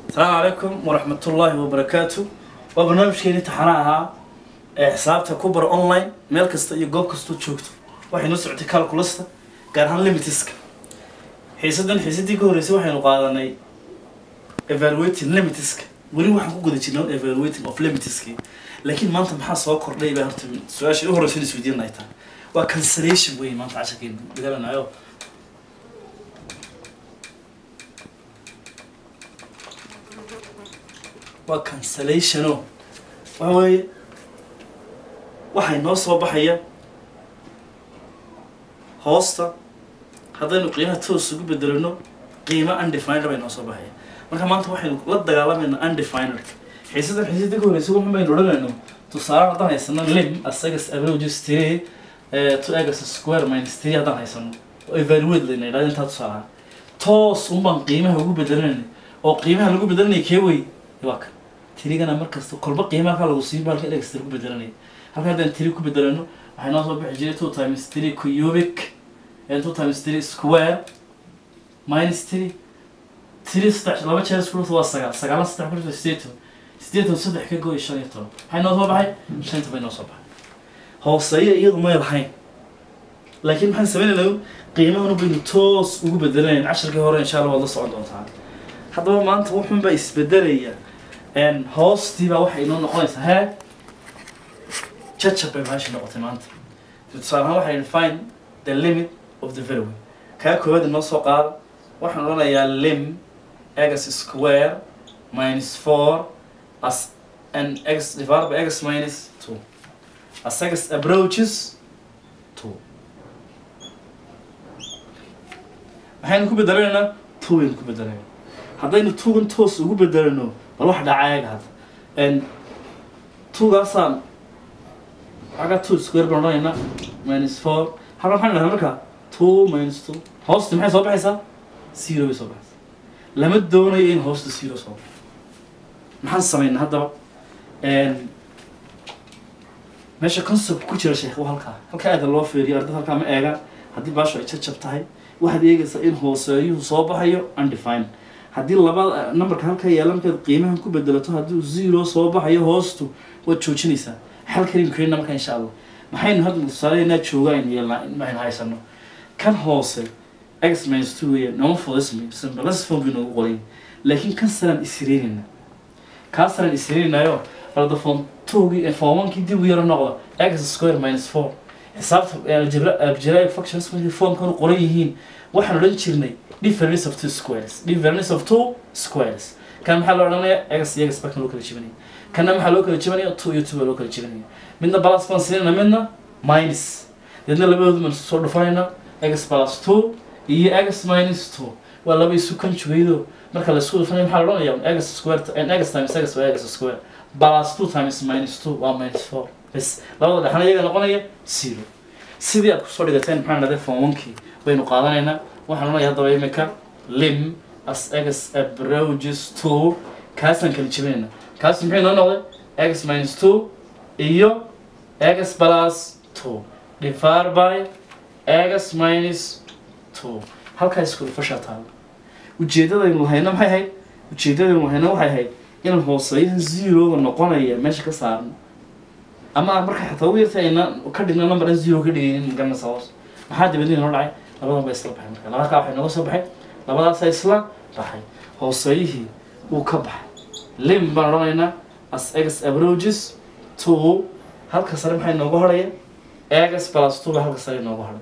asalaamu calaykum waraxmatullaahi wabarakaatu waa barnaamijkeeni taxana ahaa ee xisaabta ku bara online meel kasta iyo goob kastoo joogto waxay noo socotay calculasta gaar ahaan limitiska xiisadan xiisadii ka horreysay waxaynu qaadanay evaluating limitiska weli waxaan ku guda jirnay evaluating of limitiski laakiin maanta maxaa soo kordhay baa horta su-aashii u horreysay isweydiin ay tahay waa cancellation wey maanta casharkeenu dhigalanayo waa cancellationo waxa weeye waxay noo soo baxaya hoosta haddaynu qiimaha toos ugu bedelano qiimo undefined bay noo soo baxaya marka maanta waxaynu la dagaalamayna undefined xiisadan xiisada ka horeysa waxun baynu odhanayno tusaale haddaan haysano lim asagas averages three to egas square minus three haddaan haysano oo evaluate layna yidhahdo intaa tusaalaha toos un baan qiimaha ugu bedelanayna oo qiimaha lagu bedelanaya kee wey waa kan tirigana markasta kolba qiimaha halkaa lagu siin baalka extra ku bedelanaya halka haddaan tiri ku bedelano waxay noo soo bixi jiray two times three cubic and two times three square minus three tiri saddex laba jeer isku dhufta waa sagaal sagaalna saddex ku dhufta sideetan sideetan saddex ka gooy shan iyo toban maxay noo soo baxay shanta bay noo soo baxay hooseeya iyadu may lahayn laakiin maxaan sameynaynaa qiimahanu baynu toos ugu bedelanayn casharkii hore insha allah waad la socon doontaa haddaba maanta wuxun baa isbedelaya hoostii baa waxay inoo noqonaysaa hee jajab bay maashi noqotay maanta tusaale ahaan waxay find the limit of the value kaa koowaad inoo soo qaada waxaan odhanayaa lim x square minus four as and x divided by x minus two as x approaches two maxaynu ku bedelaynaa two baynu ku bedelaynaa haddaynu tugan toos ugu bedelano bal wax dhacaayaga hadda tugaasaan xaga two square baan odhanaynaa minus four halkan waxaan dhahnaa marka two minus two hoosti maxay soo baxaysaa zero bay soo baxaysaa lama doonayo in hoosta zero soo baxo maxaan samaynaa haddaba meesha concept ku jira sheekh waa halkaa halkaa aada loo feeriyo ardada halkaa ma eegaan haddii baasho ay jajab tahay waxaad eegaysaa in hooseeyuhu soo baxayo undefined haddii laba numberka halka yaala markaad qiimahan ku bedelato haddii zero soo baxayo hoostu waad joojinaysaa xal karim karina marka insha allah maxaynu hadda tusaaleynaa jooga aynu yeelnaa maxaynu haysano kan hoose x minus two weya nooma fudismi simbalas form bay noogu qorayn laakiin kan saraan isreynayna kaa saraan isreynaynayo arda form twogii form onkii dib u yaro noqda x square minus four xisaabta algebraic functions markay formkan u qoran yihiin waxaan odhan jirnay difference of two squares difference of two squares kan maxaa loo odhanaya x iyo x bakan loo kala jebinaya kanna maxaa loo kala jebanaya two iyo two baa loo kala jebanaya midna plus baan siinayna midna minus deedna labadoodu baan soo dhufanayna x plus two iyo x minus two waa laba isu conjugaydo marka la isku dhufanaya maxaa la odhanaya x square x times x waa x square plus two times minus two waa minus four bas labada dhexna iyaga noqonaya zero sidii aad kusoo dhigateen maxaa dhahday form onkii baynu qaadanaynaa waxaan odhanaya haddaba imika lim as x approaches two kaasaan kala jebinayna kaas muxuu inoo noqday x minus two iyo x plus two divided by x minus two halkaa isku dhufashaa taalo ujeeddadaynu lahayna maxay ahayd ujeeddadaynu lahayna waxay ahayd inaan hooseeyahan zeroga noqonaya meesha ka saarno ama marka xataa ugu yartay ayna ka dhigna number aan zero ka dhigaynin garanaysa hoos maxaa dibadii noo dhacay labadan ba isla baxay marka labada kaa waxay nooga soo baxay labadaasa isla baxay hooseeyihii wuu ka baxay lim baan odhanaynaa as x approaches two halka sare maxay nooga horhaya x plus two ba halka sare nooga horhay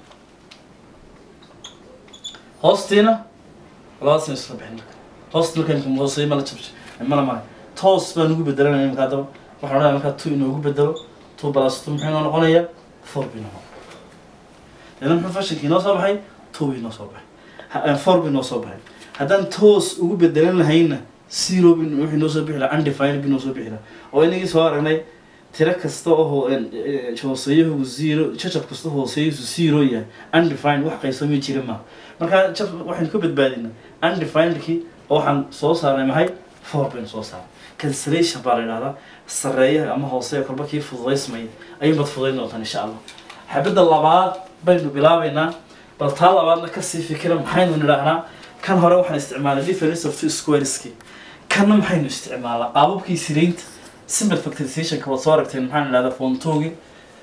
hoostiina labadaasna isla baxay marka hoosti markaan hooseeyo mala jabshay mala mahay toos baan ugu bedelanaya marka haddaba waxaan odhanaya markaa two inoogu bedelo two plus two muxuu inoo noqonaya four bi noqon deedna muxuu fashinkii inoo soo baxay two bi inoo soo baxay four bi inoo soo baxay haddaan toos ugu bedelan lahayna zero bi wuxuu inoo soo bixi lahaa undefined bi inoo soo bixi lahaa oo inagii soo aragnay tiro kasta oo hooseeyahu zero jajab kasta hooseeyahu zero yahay undefined wax qaybsami jira maaha marka jab waxaynu ka badbaadinaa undefinedkii oo waxaan soo saarnay maxay four baynu soo saarnay cancellation baa la yidhahdaa sareeyaha ama hooseya kolba kii fududaysmaya ayuunbaad fududayn doontaan insha allah xabadda labaad baynu bilaabaynaa bal taa labaadna kasii fikira maxaynu nidhaahnaa kan hore waxaan isticmaalay difference of two squareski kana maxaynu isticmaalaa qaababkii siraynta simple factorizationka waad soo aragteen maxaan idhahdaa fontoogi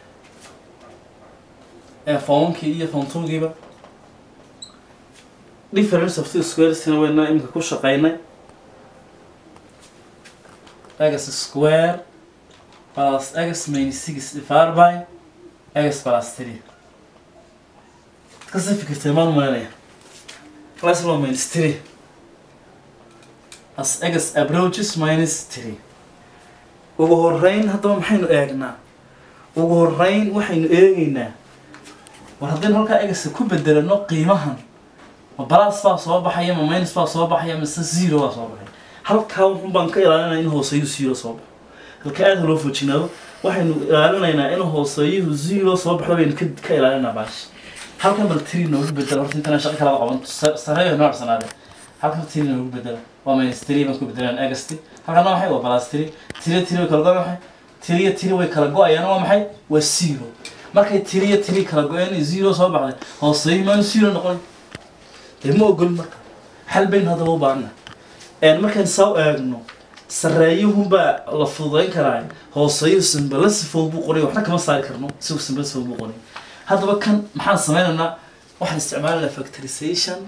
ee fonkii iyo fontogiiba difference of two squaresna wayna imika ku shaqeynay x square plus x minus six divided by x plus three kasi fikirtay maan maanaya plus one minus three as x approaches minus three ugu horeyn haddaba maxaynu eegnaa ugu horeyn waxaynu eegeynaa war haddaynu halkaa egasa ku bedelano qiimahan ma balas baa soo baxaya ma minus baa soo baxaya mise zero baa soo baxaya halkaa wuxun baan ka ilaalinaya in hooseeyu zero soo baxo halka aada loo fojinaado waxaynu ilaalinaynaa in hooseeyuhu zero soo baxdo baynu ka ka ilaalinaa baash halkan bal tiri noogu bedela horta intaan shaqo kala qaban sareeyo noo arsanaade halkan tiri noogu bedela waa minus tiri baan ku bedelaan agasti halkana maxay waa balas tiri tiri tiri way kala go maxay tiriya tiri way kala go-ayaan waa maxay waa zero markay tiriya tiri kala go-een zero soo baxday hooseeyu maanu zero noqon dee ma ogol marka xal baynu haddaba u baahana markaan saa u eegno sareeyuhunbaa la fududayn karaa hooseeyu simbala sifood buu qoray waxna kama saari karno isagu simbala sifood buu qoray haddaba kan maxaan sameynaynaa waxaan isticmaalanaa factorization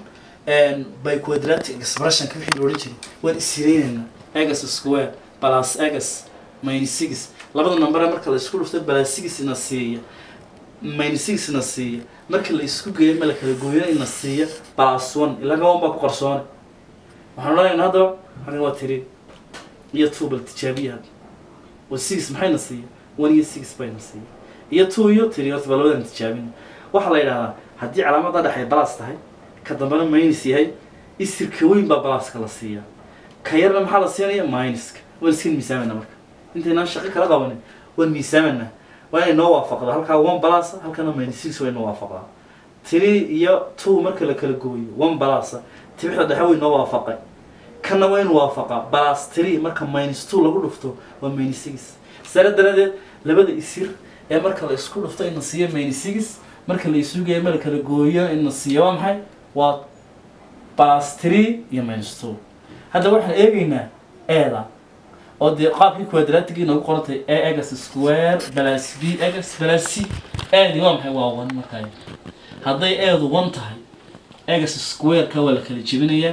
by quadratic expressionka wixii la odhan jiray waan isireynaynaa egas square plus egas minus six labada number marka la isku dhufto plus six ina siiya minus six ina siiya marka la isku geeyo ma la kala gooyana ina siiya plus one ilaa gaban baa ku qarsoone waxaan odhanaynaa haddaba halkan waa tiri iyo two bal tijaabiya hadda waa six maxayna siiya one iyo six bayna siiya iyo two iyo tiri horta baa labadan tijaabina waxaa la yidhahdaa haddii calaamada dhexay balas tahay ka dambena minus yahay isirka weyn baa balaska la siiya ka yarna maxaa la siinaya minuska waan iska miisaamanaa marka intaynaan shaqo kala qabanin waan miisaamanaa waa inay noo waafaqda halkaa one balasa halkana minus six way noo waafaqdaa tiri iyo two marka la kala gooyo one balasa tibixda dhexe way noo waafaqay kana waa inu waafaqaa balas tiri marka minus two lagu dhufto waa minus six sare daradeed labada isir ee marka la isku dhufto ina siiyo minus six marka la isugeeyo ma la kala gooyo ina siiyo waa maxay waa balas tiri iyo minus two hadda waxaan eegaynaa eeda oo dee qaabkii quadratigii noogu qorantay a egas square balas b egas balas c eedi waa maxay waa one markaa hadday eedu one tahay egas square-ka waa la kala jebinayaa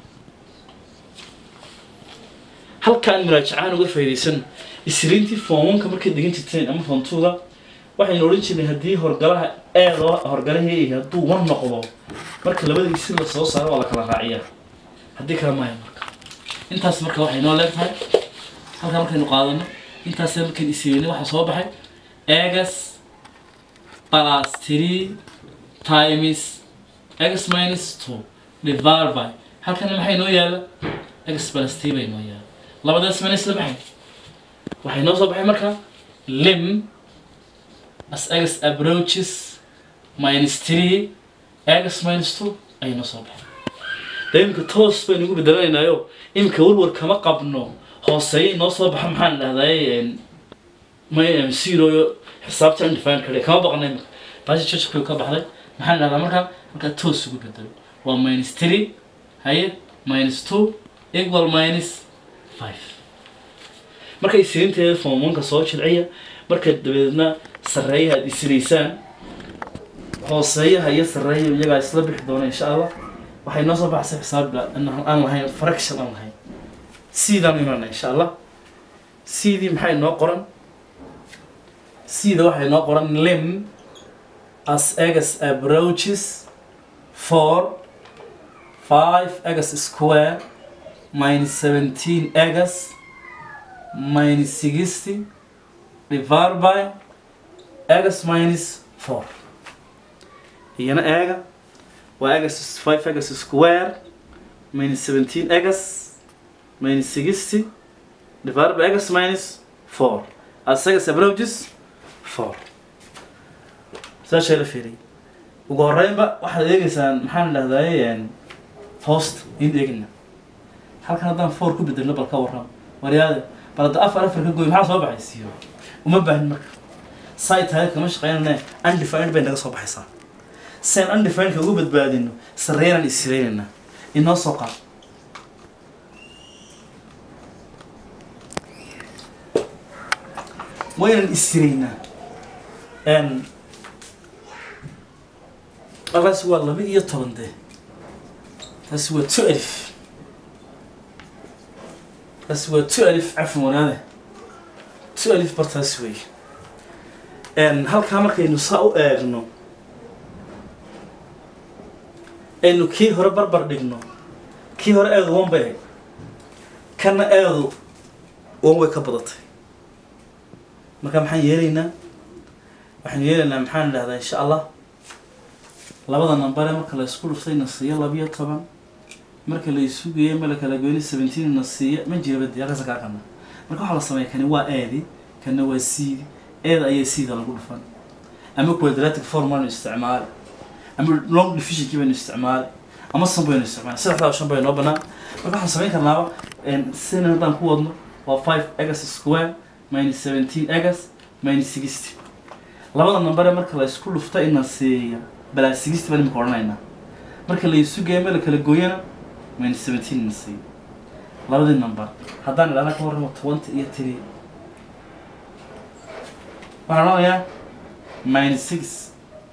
halkaan muraajacaan uga faa'iidaysan isriintii foonwanka markay degan jirteen ama foontuuda waxaynu odhan jirnay haddii horgalaha eedoo horgalahii hadduu wan noqdo marka labada isir la soo saaro waa la kala raaciyaa haddii kale maayo marka intaas marka waxay noo leegtahay halkaa markaynu qaadano intaas markaynu isireyna waxaa soo baxay egas plus three times x minus two divided by halkana maxay noo yaala x plus three bay noo yaala labadaas mana isla baxay waxay noo soo baxay marka lim as x approaches minus three x minus two ayay noo soo baxay de imika toos baynu ugu bedelanaynayo imika warwar kama qabno hooseeye inoo soo baxa maxaan dhahday may zero xisaabta indefine kale kama baqna imika bashi jajku ka baxday maxaan dhahdaa markaa markaa toos ugu bedelo waa minus three haye minus two equal minus five marka isriinteeda fomanka soo jilciya marka dabeedna sarreeyaha ad isiraysaan hooseeyaha iyo sarreeya iyagaa isla bixi doona insha allah waxay noo soo baxaysa xisaab aan lahayn fraction aan lahayn siidaan imanana insha allah sidii maxay noo qoran sida waxay noo qoran lim as egas approaches four five egas square minus seventeen egas minus sixty divided by egas minus four iyana eega waa egas five egas square minus seventeen egas minus sixty divided by egas minus four as egas approaches four saashay la fiiriy ugu horeynba waxaad eegeysaan maxaan dhahdaye hoosta in eegina halkan haddaan four ku bedelno bal ka warram waryaade bal hadda afar afar ka gooy maxaa soo baxay siyo uma baahin marka say tahay kama shaqeynane undefined bay naga soo baxaysaa sen undefinedka ugu badbaadino sarreynaan isiraynayna inoo soo qaad waa inaan istiraynaa n markaasi waa laba iyo toban dee taasi waa two alif taasi waa two alif cafan wanaade two alif bartaas wey n halkaa markaynu saa u eegno aynu kii hore barbar dhigno kii hore eedu wan bay ahayd kana eedu wan way ka badatay marka maxaan yeelaynaa waxaan yeelaynaa maxaan idhahdaa insha allah labada nambare marka la isku dhuftay na siiyo labiyo toban marka la isu geeyo ma la kala goyni seventeen na siiyo ma jira badi halkaasa kaa kana marka waxaa la sameeya kani waa eedi kana waa siidi eeda ayaa siida lagu dhufan ama quadratic form aynu isticmaali ama long divisionkii baynu isticmaali ama san baynu isticmaali saddexdaa shan bay noo banaan marka waxaan samayn karnaaba sina haddaan ku wadno waa five egas square minus seventeen egas minus sixty labada nambare marka la isku dhufta ina siiya balaa sixty baan imika odhanaynaa marka la isu geeyo ma la kala gooyana minus seventeen ina siiya labadii number haddaan idhahna ka warramo twenty iyo three waxaan odhanayaa minus six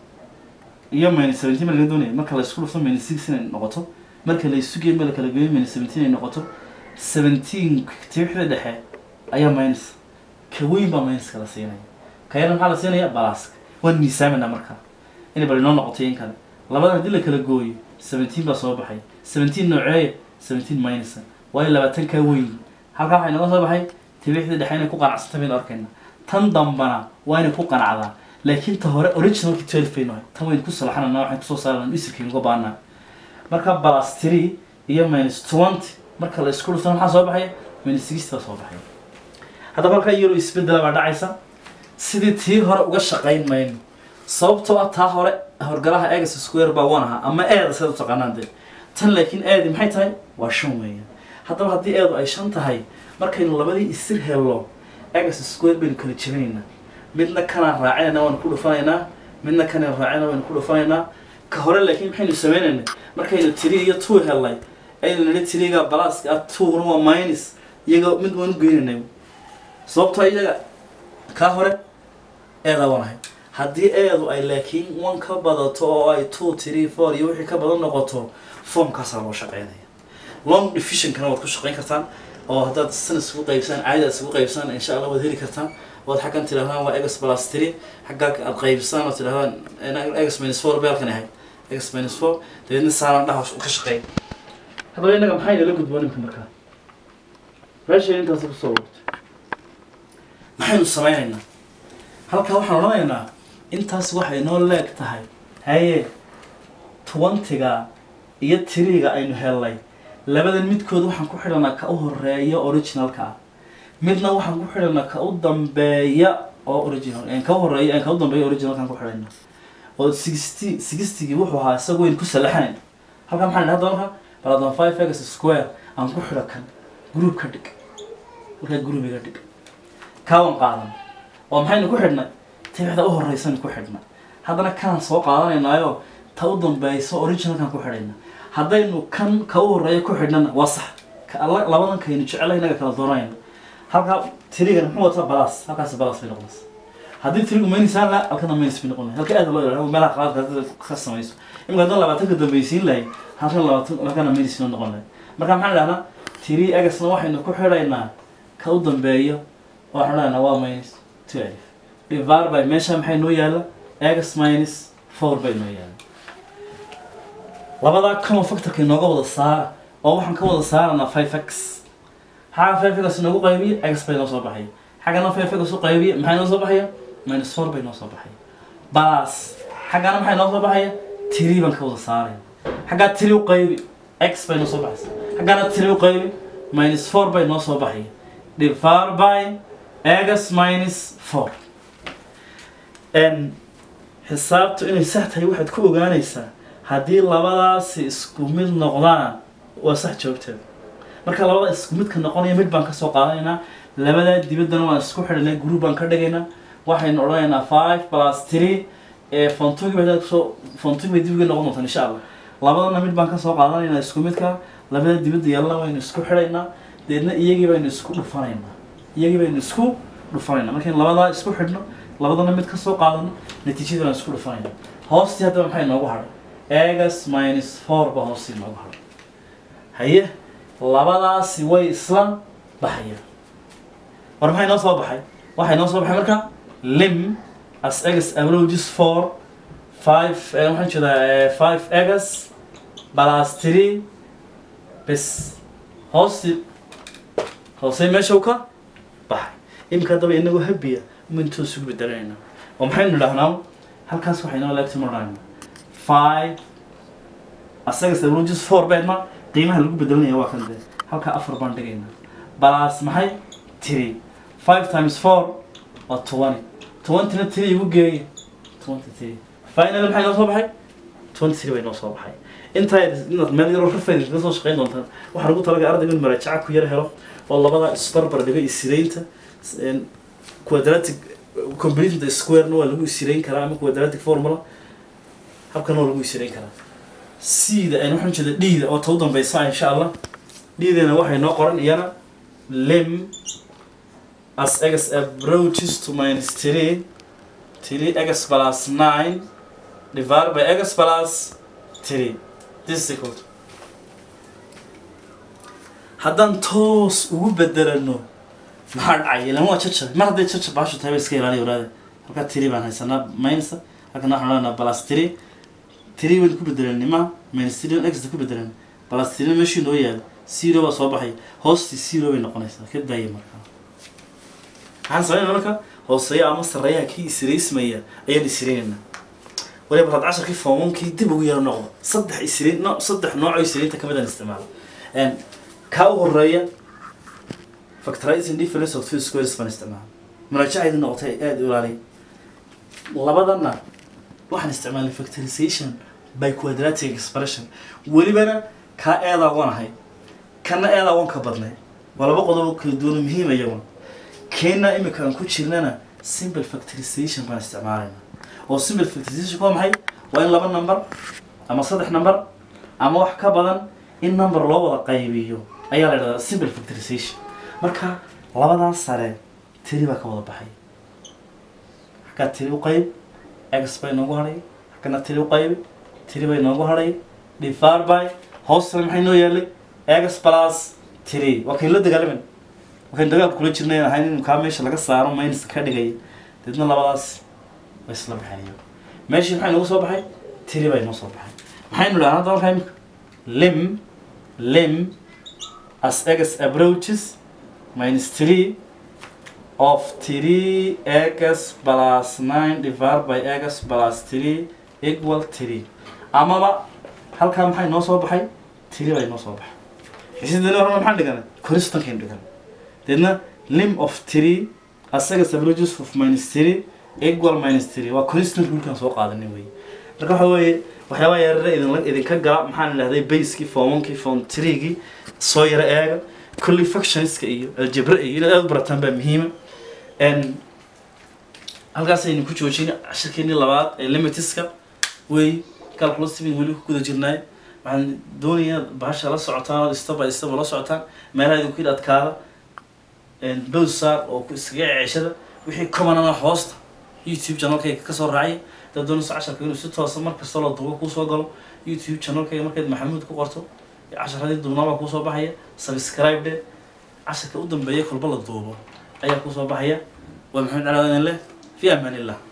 iyo minus seventeen baa laga doonaya marka la isku dhufto minus six inay noqoto marka la isu geeyo ma la kala gooyo minus seventeen ay noqoto seventeen tiwixda dhexe ayaa minus ka weyn baa minuska la siinaya ka yarna maxaa la siinaya balaaska waan miisaamanaa markaa inay bal inoo noqoto in kale labadan haddii la kala gooyo seventeen baa soo baxay seventeen nooceeya seventeen minusa waayo labaatan kaa weyn halkaa waxay nooga soo baxay tiwixda dhexe inay ku qanacsanta baynu arkayna tan dambana waa inay ku qanacdaa laakiin ta hore originalki twelve baynu ahay tan waynu ku salaxanana waxaan kusoo saarana isirkaynu uga baanaa marka balas three iyo minus twenty marka la isku dhufto maxaa soo baxaya minus sixty baa soo baxaya haddaba halkaa yaro isbedela baa dhacaysa sidii tii hore uga shaqayn mayno sababtoo ah taa hore horgalaha egas square baa one ahaa ama eeda sidaad u taqaanaan dee tan laakiin eedi maxay tahay waa shan weeyaan haddaba haddii eedu ay shan tahay markaynu labadii isir hello egas square baynu kala jebinaynaa midna kanaan raacinayna waanu ku dhufanaynaa midna kanaan raacinayna waynu ku dhufanaynaa ka hore laakiin maxaynu sameynaynay markaynu tiri iyo two hellay aynu nidhi tiriga balaaska ah two-na waa minus iyaga mid waanu geynaynay sababtoo iyaga kaa hore eedaa waan ahay haddii eedu ay laakiin one ka badato oo ay two three four iyo wixii ka badan noqoto formkaasaa loo shaqeynaya long divisionkana waad ku shaqeyn kartaan oo haddaad sana isugu qaybsaan caadada isugu qaybsaan insha allah waad heli kartaan waad xaggan tidhahdaan waa egas plus three xaggaa aad qaybsaan oo tidhahdaan egas minus four bay halkan ahayd egas minus four dabeedna saaran dhaha ka shaqeyn haddaba innaga maxay nala gudboon imka markaa meesha intaas kusoo wurtay maxaynu sameynaynaa halkaa waxaan odhanaynaa intaas waxay noo leeg tahay haye twentyga iyo tiriga aynu helnay labadan midkood waxaan ku xidhanaa ka u horeeya originalka ah midna waxaan ku xidhanaa ka u dambeeya oo original ka u horeeya ka u dambeeya originalkaan ku xidhayna oo sixty sixtygii wuxuu ahaa isaga waynu ku salaxanayn halkaa maxaan idhaha doonka baladan five egas square aan ku xidho kan group ka dhig markaa group iga dhig kaawan qaadan oo maxaynu ku xidhnay tibixda u horeysanu ku xidhnay haddana kanaan soo qaadanaynaayo ta u dambeyso originalkaan ku xidhayna haddaynu kan ka u horeeya ku xidhnana waa sax ka alla labadan kaynu jecelahay inaga kala doonayna halkaa tirigan muxuu wataa balas halkaas balas bay noqonaysa haddii tirigu maynisaan la halkana maynis bay noqonaya halka aad loo yidhahdo meelaha qaladka ka samayso imika haddaan labaatanka dambeysiin lahay halkan labaatan halkana maynis noo noqon lahay marka maxaan idhahnaa tiri egasna waxaynu ku xidhaynaa ka u dambeeyo oo waxaan idhahnaa waa minus two alif divar by meesha maxay noo yaala egas minus four bay noo yaala labadaa common factorka inooga wada saara oo waxaan ka wada saaranaa five x xagga five x inoogu qaybiya x bay noo soo baxaya xaggana five x u qaybiya maxay noo soo baxaya minus four bay noo soo baxaya bas xaggana maxay noo soo baxaya tiri baan ka wada saaraya xaggaa tiri u qaybi x bay noo soo baxaysa xaggana tiri u qaybi minus four bay noo soo baxaya divar by x minus four n xisaabtu inay sax tahay waxaad ku ogaanaysaa haddii labadaasi isku mid noqdaan waa sax joogteeda marka labada isku midka noqonaya mid baan kasoo qaadanaynaa labadaa dibaddana waan isku xidhanay group baan ka dhigaynaa waxaynu odhanaynaa five plus three ee fontugi bay kusoo fontugi bay dibiga noqon doontaan insha allah labadana mid baan kasoo qaadanaynaa isku midka labada dibadda yaalana waynu isku xidhaynaa deedna iyagii baynu isku dhufanaynaa iyagii baynu isku dhufanayna markaynu labadaa isku xidhno labadana mid ka soo qaadano natiijada waan isku dhufanayna hoostii haddaba maxay noogu hadhay egas minus four ba hoostii noogu hadhay haye labadaasi way isla baxayaan war maxay noo soo baxay waxay noo soo baxay marka lim as egas averages four five eh, waxaan jeedaa five egas plus three bes hoosti hoosey meesha u ka baxay iminka haddaba inagoo habiya mintuu isugu bedelanayna oo maxaynu idhahnaa halkaas waxay noo leegtay marnayna five asagas averages four beedma qiimaha lagu bedelanaya waa kan dee halkaa afar baan dhigayna plus maxay three five times four waa twenty twentyna three igu geeya twenty three final maxay noo soo baxay twenty three bay noo soo baxay intaa inaad meel yaroo ka faa'iidaysa ka soo shaqayn doontaan waxaa lagu talagalay ardayga in maraajaca ku yar helo oo labada isbarbar dhigo isireynta een, quadratic completing the square-na waa lagu isireyn karaa ama quadratic formula habkana waa lagu isireyn karaa c-da aynu waxaan jeeda d-da oo ta u dambeysa insha allah d-dana waxay noo qoran iyana lim as x approaches to minus three three x plus nine divided by x plus three this is equal to haddaan toos ugu bedelano maxaa dhacay lama waa jajab mar hadday jajab baashu tahay ba iska ilaaliya walaade halkaa tiri baan haysanaa minus halkana waxaan odhanaa plus three tiri waynu ku bedelanay ma minus three x ku bedelan plus three meeshii noo yaalo zero baa soo baxay hoostii zero bay noqonaysaa ka daaya markaa waxaan sameynaa marka hooseeya ama sarreeyaha kii isiraysmaya ayaan isiraynaynaa waliba had casharkii foomankii dib ugu yaro noqdo saddex isiriin no saddex nooc oo isiriinta ka mid aan isticmaalo Een, kaa u horeeya factorizing difference of two squares baan isticmaala muraajacayda noqotay aada u ilaaliya labadana waxaan isticmaalay factorization by quadratic expression welibana kaa eedaa waan ahay kana eedaa waan ka badnay waa laba qodob oo kala duwan oo muhiim iyaguna keena imika aan ku jirnana simple factorization baan isticmaalayna oo simple factorization waa maxay waa in laba number ama saddex number ama wax ka badan in number loo wada qaybiyo ayaa la idhahdaa simple factorization marka labadan sare tiri baa ka wada baxay xaggaa tiri u qayb x bay noogu hadhay xaggana tiri u qayb tiri bay noogu hadhay divided by hoostana maxay noo yaalay x plus tiri waa kayn la dagaalaman waxayn dagaal kula jirnay ahayn in kaa meesha laga saaro minus ka dhigay deedna labadaas way isla baxayo meeshii maxay noogu soo baxay tiri bay noo soo baxay maxaynu dhahnaa hadda markaa imika lim lim as x approaches minus 3 of 3 x plus 9 divided by x plus 3 equal 3 amaba halkaa maxay noo soo baxay 3 bay noo soo baxay sidana horena maxaan dhiganay koristankayn dhigan deedna lim of 3 as x approaches of minus 3 equal minus 3 waa constant rulkan soo qaadanay wey marka waxa weeye waxyaabaha yarare idin idinka gala maxaan idhahday baskii formonkii form treegii soo yara eega kulli factionska iyo aljabra iyo inaad aada u barataan baa muhiima n halkaasaynu ku joojin cashirkeenii labaad ee limitiska wey calculus bin weli ku guda jirnaay waxaan doonayaa bahasha la socotaan oo step by step la socotaan meelaha idinku yidhi adkaada bowsaar oo ku iskaga ceeshada wixii commonana hoosta youtube channelkayga kasoo raacay dad doonayso casharka inuu si toosa mar kasta loo duubo kuusoo galo youtube channelkayga markayd maxamuud ku qorto casharadii duubnaabaa kuusoo baxaya subscribe de casharka u dambeeya kolba la duubo ayaa kuusoo baxaya waa maxamed calaadin leh fi amaan illah